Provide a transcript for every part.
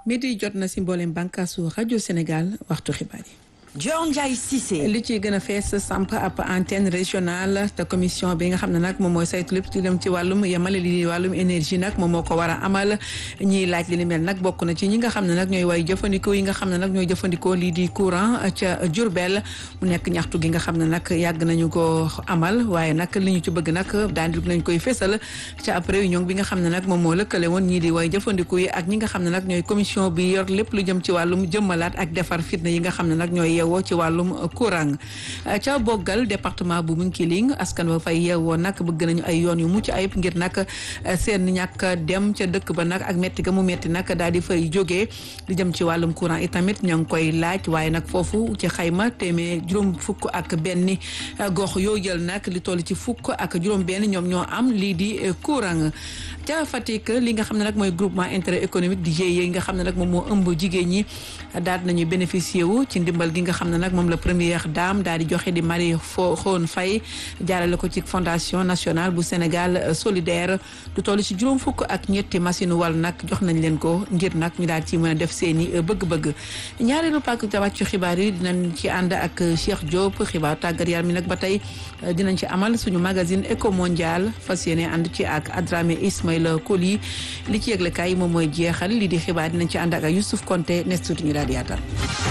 midi jot na si mboolem bànkaasu rajo Sénégal waxtu xibaar yi. Dior Ndiaye Cissé. li ci gën a fees samp ab antenne régionale te commission bi nga xam ne nag moom mooy saytu lépp ci dem ci wàllum yemale li wàllum énergie nag moom moo ko war a amal ñiy laaj li ni mel nag bokk na ci ñi nga xam ne nag ñooy way jëfandikoo yi nga xam ne nag ñooy jëfandikoo lii di courant ca Diourbel mu nekk ñaxtu gi nga xam ne nag yàgg nañu ko amal waaye nag li ñu ci bëgg nag daan di nañ koy fésal ca ab réunion bi nga xam ne nag moom moo lëkkale woon ñii di way jëfandikoo yi ak ñi nga xam ne nag ñooy commission bi yor lépp lu jëm ci wàllum jëmmalaat ak defar fitna yi nga xam ne nag ñooy yeewoo ci wàllum courant ca boggal département bu Bounkiling askan wa fay yeewoo nag bëgg nañu ay yoon yu mucc ayib ngir nag seen ñàkk dem ca dëkk ba nag ak metti ga mu metti nag daal di fay jógee li jëm ci wàllum courant itamit ñoo ngi koy laaj waaye nag foofu ci xayma téeméer juróom fukk ak benn gox yoo jël nag li toll ci fukk ak juróom benn ñoom ñoo am lii di courant ca Fatick li nga xam ne nag mooy groupement intérêt économique di GIE yi nga xam ne nag moom moo ëmb jigéen ñi daal nañu bénéficier wu ci ndimbal gi nga xam ne nag moom la première dame daal di joxe di Marie fo Khone Faye jaarale ko ci fondation nationale bu Sénégal solidaire du toll ci juróom fukk ak ñetti machine wal nag jox nañ leen ko ngir nag ñu daal ci mën a def seeni bëgg-bëgg ñaareelu pàcc wàccu xibaar yi dinañ ci ànd ak Cheikh Diop xibaar tàggat yaram mi nag ba tey dinañ ci amal suñu magazine éco mondial fas yéene ànd ci ak Adramé Ismaïla Koli li ci yëglekaay yi moom mooy jeexal li di xibaar dinañ ci ànd ak Youssouf Konté nes tuuti ñu daal di yaatal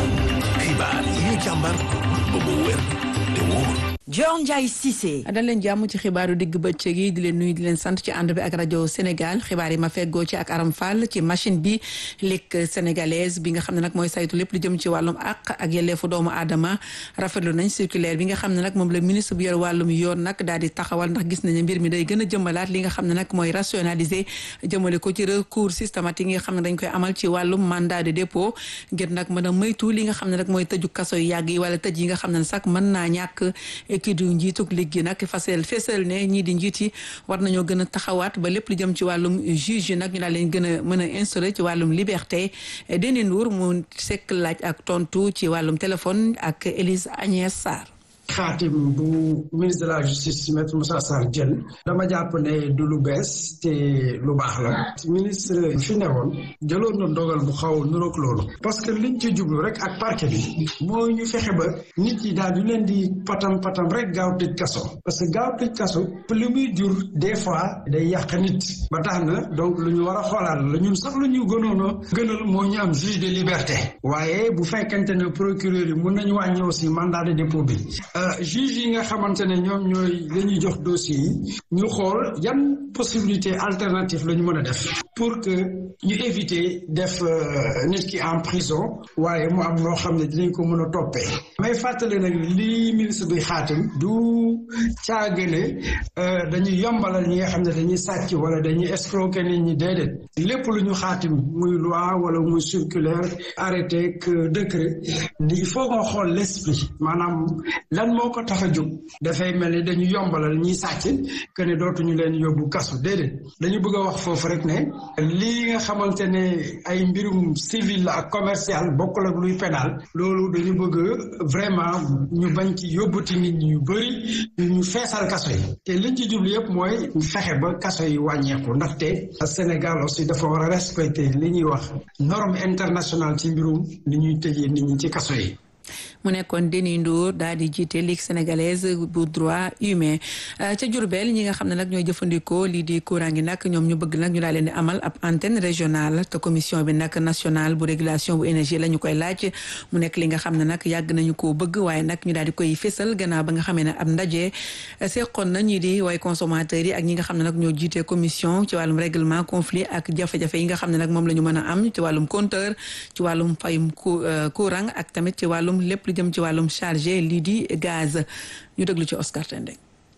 xibaar yi ñu càmbar ba mu wér te wóor Dior Ndiaye Cissé. dal leen jàmm ci xibaaru digg bëccëg yi di leen nuyu di leen sant ci ànd bi ak rajo Sénégal xibaar yi ma feggoo ci ak Aram Fall ci machine bi Ligue sénégalaise bi nga xam ne nag mooy saytu lépp lu jëm ci wàllum àq ak yelleefu doomu aadama rafetlu nañ circulaire bi nga xam ne nag moom la ministre bu yor wàllum yoon nag daal di taxawal ndax gis nañu mbir mi day gën a jëmbalaat li nga xam ne nag mooy rationaliser jëmale ko ci recours systématique yi nga xam ne dañ koy amal ci wàllum mandat de dépôt ngir nag mën a moytu li nga xam ne nag mooy tëju kaso yu yàgg yi wala tëj yi nga xam ne sax mën naa ñàkk kii du njiitug liggéey nag fasel fesal ne ñii di njiit yi war nañoo gën a taxawaat ba lépp lu jëm ci wàllum juge yi nag ñu daal leen gën a mën a instauré ci wàllum liberté Déné Ndour mu sekk laaj ak tontu ci wàllum téléphone ak Élise Agnès Sarr xaatim bu ministre de la justice maître Moussa Sarr jël dama jàpp ne du lu bees te lu baax la ministre fi newoon jëloon na dogal bu xaw nuroog loolu parce que liñ ci jublu rek ak parquet bi mooy ñu fexe ba nit yi daal du leen di patam patam rek gaaw tëj kaso parce que gaaw tëj kaso li muy jur des fois day yàq nit ba tax na donc lu ñu war a xoolaat la ñun sax lu ñu gënoon a gënal moo ñu am juge de liberté waaye bu fekkente ne procureur yi mun nañu wàññi aussi mandat de dépôt bi juge yi nga xamante ne ñoom ñooy la ñuy jox dossier yi ñu xool yan possibilité alternative la ñu mën a def pour que ñu éviter def nit ki en prison waaye mu am loo xam ne dinañ ko mën a toppee may fàttale nag lii ministre bi xaatim du caagane dañuy yombalal ñi nga xam ne dañuy sàcc wala dañuy escroquer nit ñi déedéet lépp lu ñu xaatim muy loi wala muy circulaire arrêté que décret il faut nga xool l'esprit maanaam lan moo ko tax a jóg dafay mel ni dañu yombalal ñiy sàcc que ne dootuñu leen yóbbu kasu déedéet dañu bëgg a wax foofu rek ne lii nga xamante ne ay mbirum civil la ak commercial bokkul ak luy pénal loolu dañu bëgg vraiment ñu bañ ci yóbbuti nit ñi yu bëri ñu feesal kaso yi te liñ ci jublu yëpp mooy fexe ba kaso yi wàññeeku ndaxte Sénégal aussi dafa war a respecter li ñuy wax norme internationale ci mbirum li ñuy tëjee nit ñi ci kaso yi mu nekkoon Déni Ndour daal di jiite Ligue sénégalaise bu droit humain ca Diourbel ñi nga xam ne nag ñooy jëfandikoo lii di courant gi nag ñoom ñu bëgg nag ñu daal leen di amal ab antenne régionale te commission bi nag nationale bu régulation bu énergie la ñu koy laaj mu nekk li nga xam ne nag yàgg nañu koo bëgg waaye nag ñu daal di koy fésal gannaaw ba nga xamee ne ab ndaje seqoon na ñii di way consommateurs yi ak ñi nga xam ne nag ñoo jiite commission ci wàllum règlement conflit ak jafe-jafe yi nga xam ne nag moom la ñu mën a am ci wàllum compteur ci wàllum fayum courant ak tamit ci wàllum lépp lu jëm ci wàllum chargé lii di gaz ñu déglu ci Oscar Tendeng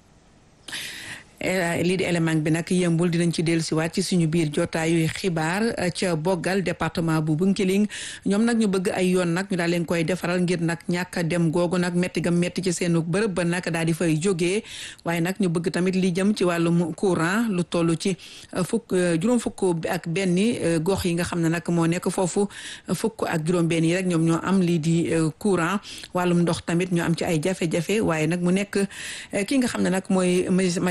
lii di élément bi nag yëmbul dinañ ci dellu siwaat ci suñu biir jotaayu xibaar ca boggal département bu Bunkiling ñoom nag ñu bëgg ay yoon nag ñu daal leen koy defaral ngir nag ñàkk a dem googu nag métti gam métti ci seenu bërëb ba nag daal di fay jógee waaye nag ñu bëgg tamit li jëm ci wàllum courant lu toll ci fukk juróom fukk ak benn gox yi nga xam ne nag moo nekk foofu fukk ak juróom benn yi rek ñoom ñoo am lii di courant wàllum ndox tamit ñu am ci ay jafe-jafe waaye nag mu nekk ki nga xam ne nag mooy magistrat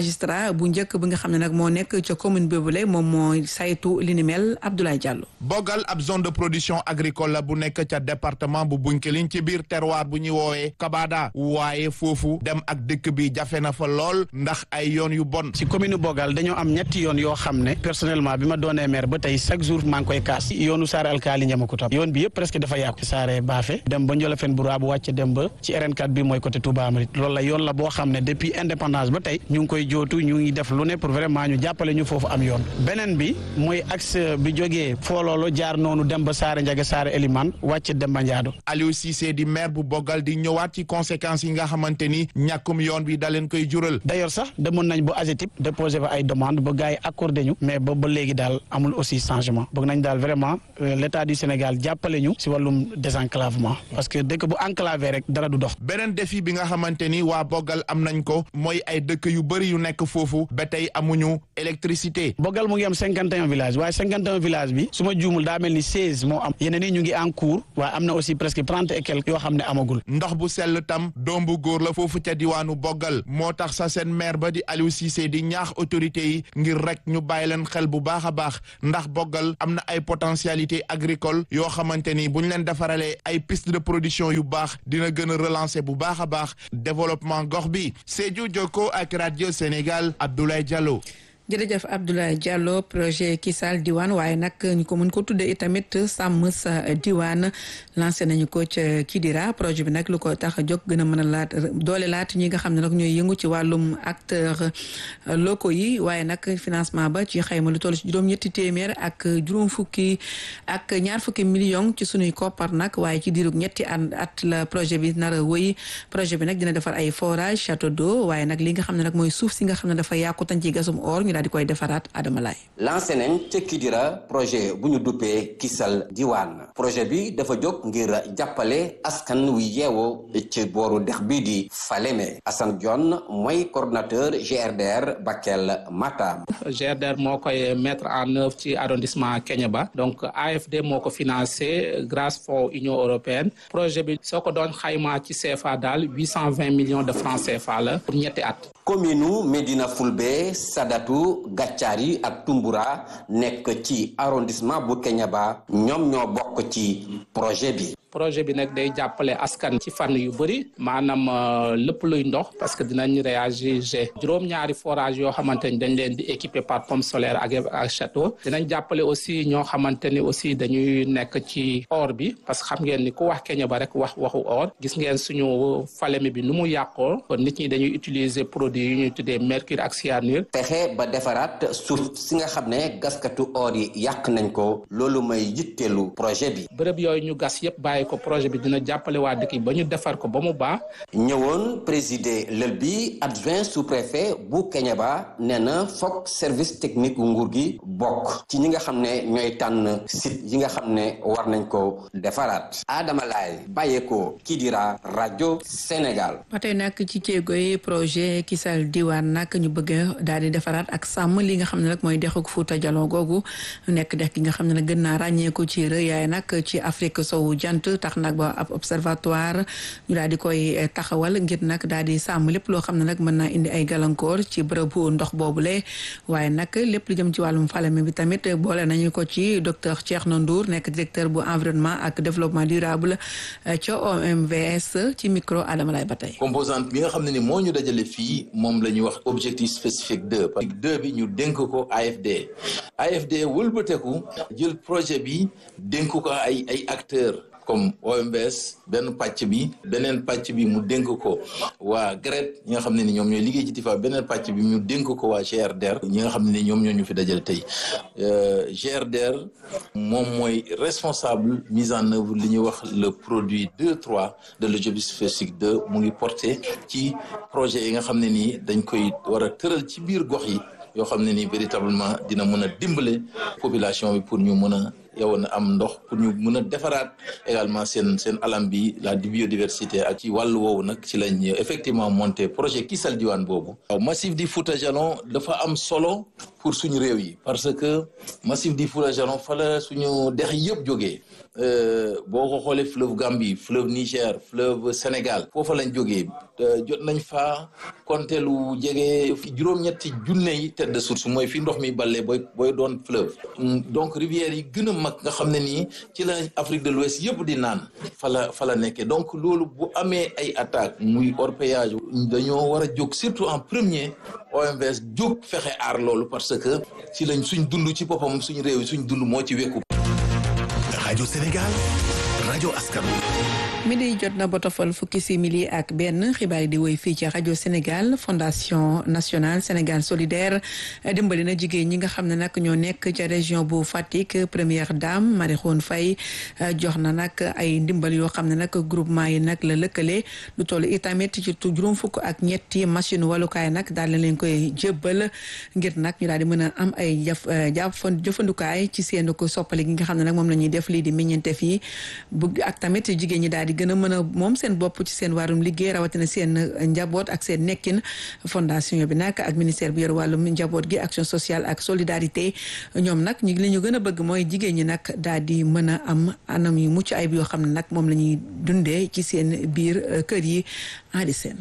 Kidira bu njëkk bi nga xam ne nag moo nekk ca commune boobule moom moo saytu li ni mel Abdoulaye Diallo. Bogal ab zone de production agricole la bu nekk ca département bu Bounkiling ci biir terroir bu ñuy woowee Kabada waaye foofu dem ak dëkk bi jafe na fa lool ndax ay yoon yu bon. ci commune Bogal dañoo am ñetti yoon yoo xam ne personnellement bi ma doonee maire ba tey chaque jour maa ngi koy kaas yoonu Saare Alkaali Ñamakuta yoon bi yëpp presque dafa yàqu Saare Baafe dem ba Njolofeen bu bu wàcc dem ba ci RN4 bi mooy côté Touba Amrit loolu la yoon la boo xam ne depuis indépendance ba tey ñu ngi koy jootu ñu ngi def lu ne pour vraiment ñu jàppale ñu foofu am yoon beneen bi mooy axe bi jógee fooloolo jaar noonu dem ba Saare Njaga Saare Eliman wàcc dem ba Njaado Aliou Cissé di maire bu Bogal di ñëwaat ci conséquences yi nga xamante ni ñàkkum yoon bi da leen koy jural d'ailleurs sax demoon nañ ba AGETIP déposé fa ay demande ba gars yi accordé ñu mais ba ba léegi daal amul aussi changement bëgg nañ daal vraiment l'état du Sénégal jàppale ñu si wàllum désenclavement parce que dëkk bu enclavé rek dara du dox beneen défi bi nga xamante ni waa Bogal am nañ ko mooy ay dëkk yu bëri yu nekk foofu ba tey amuñu électricité Bogal mu ngi am cinquante et un village waaye cinquante et un village bi su ma juumul daa mel ni seize moo am yeneen yi ñu ngi en cours waaye am na aussi presque trente et quelques yoo xam ne amagul ndox bu sell tam doom bu góor la foofu ca diwaanu Bogal moo tax sa seen maire ba di Aliou Cissé di ñaax autorités yi ngir rek ñu bàyyi leen xel bu baax a baax ndax Bogal am na ay potentialité agricole yoo xamante ni bu ñu leen defaralee ay piste de production yu baax dina gën a relancer bu baax a baax développement gox bi Sédhiou Jokko ak radio Sénégal Abdoulaye Diallo. jërëjëf Abdoulaye Diallo projet Kisal diwaan waaye nag ñu ko mën ko tuddee itamit sàmm sa diwaan lancé nañu ko ca Kidira projet bi nag lu ko tax a jóg gën a mën a laat doole laat ñi nga xam ne nag ñooy yëngu ci wàllum acteurs locaux yi waaye nag financement ba ci xayma lu toll ci juróom-ñetti téeméer ak juróom fukki ak ñaar fukki million ci sunuy koppar nag waaye ci diirug ñetti at at la projet bi nar a wëy projet bi nag dina defar ay forage château d'eau waaye nag li nga xam ne nag mooy suuf si nga xam ne dafa yàqu tañ ci gasum or daal di koy defaraat Adama Laye lancé nañ ca Kidira projet bu ñu duppee Kisal diwaan projet bi dafa jóg ngir jàppale askan wi yeewoo ci booru dex bii di Falémé Assane Dione mooy coordonnateur GRDR Bakel Matam GRDR moo koy mettre en œuvre ci arrondissement Kéniéba donc AFD moo ko financé grâce fonds Union européenne projet bi soo ko doon xaymaa ci CFA daal huit cent vingt millions de francs CFA la pour ñetti at commune Médina Fulbe Sadatu Gàccaari ak Tumbura nekk ci arrondissement bu Kéniéba ñoom ñoo bokk ci projet bi projet bi nag day jàppale askan ci fànn yu bëri maanaam lépp luy ndox parce que dinañ réagir juróom-ñaari forage yoo xamante ni dañ leen di équiper par pompe solaire ak ak château dinañ jàppale aussi ñoo xamante ni aussi dañuy nekk ci or bi parce que xam ngeen ni ku wax Kéniéba rek wax waxu or gis ngeen suñu Falémé bi nu mu yàqoo kon nit ñi dañuy utiliser produit yu ñuy tuddee mercure ak cyanure pexe ba defaraat suuf si nga xam ne gaskatu or yi yàq nañ ko loolu may yitteelu projet bi bërëb yooyu ñu gas yëpp bàyyi ko projet bi dina jàppale waa dëkk yi ba ñu defar ko ba mu baax ñëwoon présider lël bi adjoint sous-préfet bu Kéniéba nee na foog service technique nguur gi bokk ci ñi nga xam ne ñooy tànn site yi nga xam ne war nañ ko defaraat Adama Laye bàyyeekoo Kidira rajo Sénégal ba tey nag ci ceegoy projet Kisal diwaan nag ñu bëgg daal di defaraat ak sàmm li nga xam ne nag mooy dexuk Fuuta Jalon googu nekk dex gi nga xam ne nag gën naa ràññeeku ci rëyaay nag ci Afrique sowu jant tax nag ba ab observatoire ñu daal di koy taxawal ngir nag daal di sàmm lépp loo xam ne nag mën naa indi ay gàllankoor ci bërëbu ndox boobule waaye nag lépp lu jëm ci wàllum Falémé bi tamit boole nañu ko ci docteur Thierno Ndour nekk directeur bu environnement ak développement durable ca OMVS ci micro Adama Lay ba tey composante bi nga xam ne ni moo ñu dajale fii moom la ñuy wax objectif spécifique deux parce que deux bi ñu dénk ko AFD AFD wëlbateku jël projet bi dénk ko ay ay acteurs comme OMBS benn pàcc bi beneen pàcc bi mu dénk ko waa GRET ñi nga xam ne ni ñoom ñooy liggéey ci TIFA beneen pàcc bi mu dénk ko waa GRDR ñi nga xam ne ni ñoom ñoo ñu fi dajale tey GRDR moom mooy responsable mise en œuvre li ñuy wax le produit 2 3 de l'objectif spécifique 2 mu ngi porté ci projet yi nga xam ne nii dañ koy war a tëral ci biir gox yi yoo xam ne nii véritablement dina mën a dimbale population bi pour ñu mën a yow na am ndox pour ñu mën a defaraat également seen seen alam bi la biodiversité ak ci wàllu woowu nag ci lañ effectivement monté projet Kisal Diwane boobu waaw massif di Fouta Jalon dafa am solo pour suñu réew yi parce que massif di Fouta Jalon fa la suñu dex yëpp jógee boo ko xoolee fleuve Gambie fleuve Niger fleuve Sénégal foofa lañ jógee jot nañ fa compter lu jege juróom-ñetti junne yi tête de source mooy fi ndox mi balle booy booy doon fleuve donc rivières yi gën a mag nga xam ne nii ci la Afrique de l'Ouest yëpp di naan fa la fa la nekkee donc loolu bu amee ay attaques muy orpaillage dañoo war a jóg surtout en premier OMVS jóg fexe aar loolu parce que ci lañ suñ dund ci boppam suñ réew yi suñ dund moo ci wekku rajo Sénégal rajo askan mi di jot na botofal fukki simili ak benn xibaar yi di woy fii ci rajo Sénégal fondation nationale Sénégal solidaire dimbali na jigéen ñi nga xam ne nag ñoo nekk ca région bu Fatick première dame Marie Khone Faye jox na nag ay ndimbal yoo xam ne nag groupement yi nag la lëkkale lu toll itamit ci juróom fukk ak ñetti machine walukaay nag daal na leen koy jébbal ngir nag ñu daal di mën a am ay jaf jàpp jëfandukaay ci seen ko soppali gi nga xam ne nag moom la ñuy def lii di meññeentef yi bu ak tamit jigéen ñi daal di gën a mën a moom seen bopp ci seen wàllum liggéey rawatina seen njaboot ak seen nekkin fondation bi nag ak ministère bi yor wàllum njaboot gi action sociale ak solidarité ñoom nag ñu li ñu gën a bëgg mooy jigéen ñi nag daal di mën a am anam yu mucc ayib yoo xam ne nag moom la ñuy dundee ci seen biir kër yi andi seen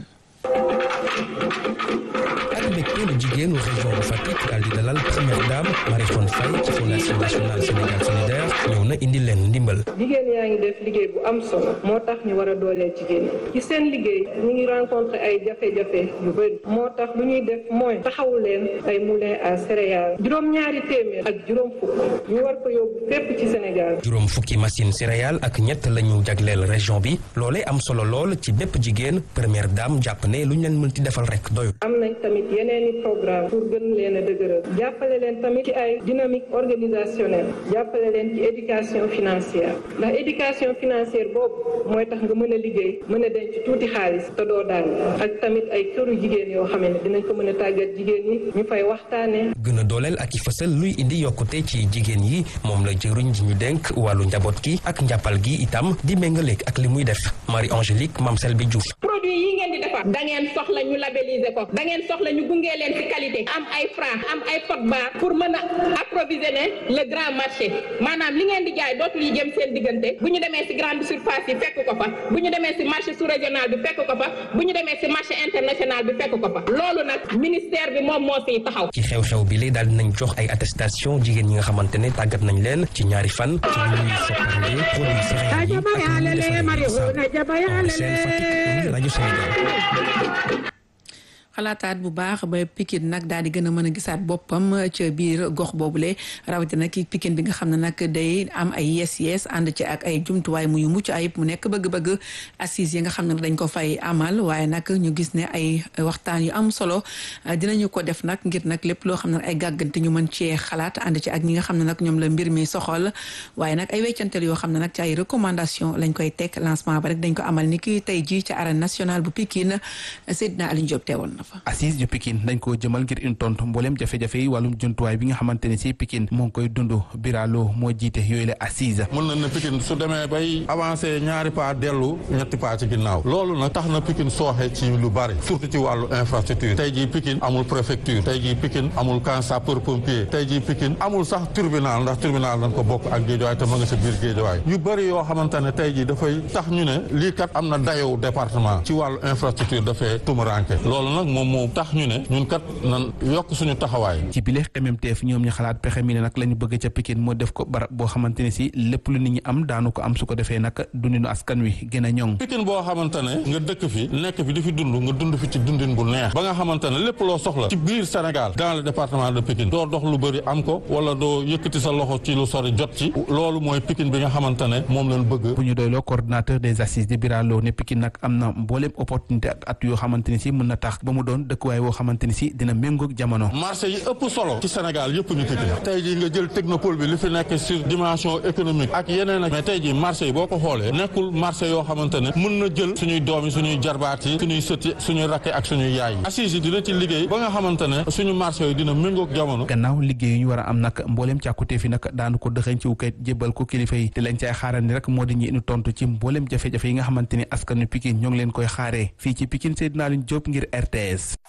ak mbégte lu jigéenu région bu Fatick daal di dalal première dame Marie Khone Faye ci fondation nationale Sénégal solidaire ñëw na indi leen ndimbal. jigéen yaa ngi def liggéey bu am solo moo tax ñu war a dooleel jigéen ñi ci seen liggéey ñu ngi rencontré ay jafe-jafe yu bëri moo tax lu ñuy def mooy taxawu leen ay moulin à céréales juróom-ñaari téeméer ak juróom fukk ñu war ko yóbbu fépp ci Sénégal. juróom fukki machine céréales ak ñett la ñu jagleel région bi loolee am solo lool ci bépp jigéen première dame jàpp ne lu ñu leen mën ti defal rek doyul. am nañ tamit yeneen i programme pour gën leen a dëgëral jàppale leen tamit ci ay dynamique organisationnelle jàppale leen ci éducation financière ndax éducation financière boobu mooy tax nga mën a liggéey mën a denc tuuti xaalis te doo daal ak tamit ay këru jigéen yoo xam ne dinañ ko mën a tàggat jigéen ñi ñu fay waxtaanee. gën a dooleel ak i fësal luy indi yokkute ci jigéen yi moom la jëruñ ji ñu dénk wàllu njaboot gi ak njàppal gi itam di méngaleeg ak li muy def Marie Angélique Mame Selbi Diouf. produit yi ngeen di defar da ngeen soxla ñu labelliser ko da ngeen soxla ñu gunge leen ci qualité am ay franc am ay code barre pour mën a approvisionner le grand marché maanaam li ngeen di jaay dootul yi jëm seen diggante bu ñu demee ci grande surface yi fekk ko fa bu ñu demee ci marché sous régional bi fekk ko fa bu ñu demee ci marché international bi fekk ko fa loolu nag ministère bi moom moo fiy taxaw. ci xew-xew bi li daal dinañ jox ay attestation jigéen ñi nga xamante ne tàggat nañ leen ci ñaari fan ci lu ñuy soppande produit céréales yi ak lu ñuy defaree seen Fatick rajo Sénégal xalaataat bu baax ba Pikine nag daal di gën a mën a gisaat boppam ca biir gox boobule rawatina ki Pikine bi nga xam ne nag day am ay yes yes ànd ci ak ay jumtuwaay muy mucc ayib mu nekk bëgg-bëgg assises yi nga xam ne dañ ko fay amal waaye nag ñu gis ne ay waxtaan yu am solo dinañu ko def nag ngir nag lépp loo xam ne ay gàggante ñu mën cee xalaat ànd ci ak ñi nga xam ne nag ñoom la mbir mi soxol waaye nag ay weccanteel yoo xam ne nag ci ay recommandation lañ koy teg lancement ba rek dañ ko amal ni ki tey jii ci arène nationale bu Pikine Seydina Aliou Diop teewoon na fa assise yu Pikine dañ koo jëmal ngir in tontu mbooleem jafe-jafe yi wàllum jumtuwaay bi nga xamante ne si Pikine moo ngi koy dund biraloo moo jiite yooyu la assise mën na ne Pikine su demee bay avancé ñaari pas dellu ñetti pas ci ginnaaw loolu nag tax na Pikine sooxe ci lu bari surtout ci wàllu infrastructure tey jii Pikine amul préfecture tey jii Pikine amul camp sapeur pompier tey jii Pikine amul sax tribunal ndax tribunal dañ ko bokk ak géejawaay te ma nga sa biir géejawaay yu bëri yoo xamante ne tey jii dafay tax ñu ne lii kat am na dayow département ci wàllu infrastructure dafay tumuranke loolu nag moom moo tax ñu ne ñun kat nan yokk suñu taxawaay ci bile xememteef ñoom ñu xalaat pexe mi ne nag la ñu bëgg ca Pikine moo def ko barab boo xamante ne si lépp lu nit ñi am daanu ko am su ko defee nag dundinu askan wi gën a ñoŋ Pikine boo xamante ne nga dëkk fi nekk fi di fi dund nga dund fi ci dundin bu neex ba nga xamante ne lépp loo soxla ci biir Sénégal dans le département de Pikine doo dox lu bëri am ko wala doo yëkkati sa loxo ci lu sori jot ci loolu mooy Pikine bi nga xamante ne moom lañ bëgg bu ñu doyloo coordinateur des assises di Biralo ne Pikine nag am na mbooleem opportunité ak at yoo xamante ne si mën na tax ba mu mu doon dëkkuwaay woo xamante ni si dina méngoog jamono. marché yi ëpp solo ci Sénégal yëpp ñu Pikine tey jii nga jël technopole bi li fi nekk sur dimension économique ak yeneen ak mais tey jii marché yi boo ko xoolee nekkul marché yoo xamante ne mën na jël suñuy doom yi suñuy jarbaat yi suñuy sët yi suñuy rakke ak suñuy yaay yi assise yi dina ci liggéey ba nga xamante ne suñu marché yi dina méngoog jamono gannaaw liggéey yu ñu war a am nag mbooleem càkkutee fi nag daanu ko dëxañ ci kayit jébbal ko kilifa yi te lañ cay xaaral ni rek moo di ñi inu tontu ci mbooleem jafe-jafe yi nga xamante ni askanu Pikine ñoo ngi leen koy xaaree fii ci Pikine Seydina Aliou Diop ngir RTS